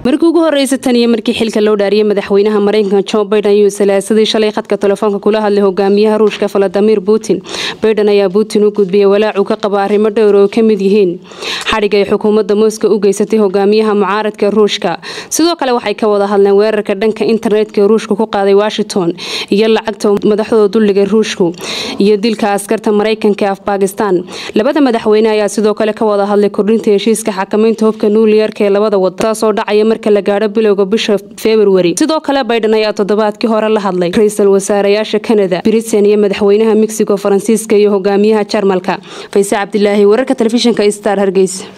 markii ugu horeysa tan iyo markii xilka loo dhaariyay madaxweynaha mareykanka jo baiden ayuu salaasadii shalay khadka telefoonka kula hadlay hogaamiyaha ruushka valadimir putin baiden ayaa putin u gudbiyay walaacuu ka qaba arrimo dhowr oo ka mid yihiin xadhig ay xukuumadda moscow u geysatay hogaamiyaha mucaaradka ruushka sidoo kale waxay ka wada hadleen weerarka dhanka internetka ee ruushka ku qaaday washington iyo lacagta madaxdooda dulliga ruushku iyo dilka askarta mareykanka ee af bakistan labada madaxweyne ayaa sidoo kale ka wada hadlay kordhinta heshiiska xakamaynta hubka nuuliyarka ee labada wada taasoo dhacaya marka la gaadho bilowga bisha februari sidoo kale baiden ayaa toddobaadkii hore la hadlay ra-iisul wasaareyaasha kanada britain iyo madaxweynaha mexico faransiiska iyo hogaamiyaha jarmalka fayse cabdilaahi wararka telefishinka star hargeysa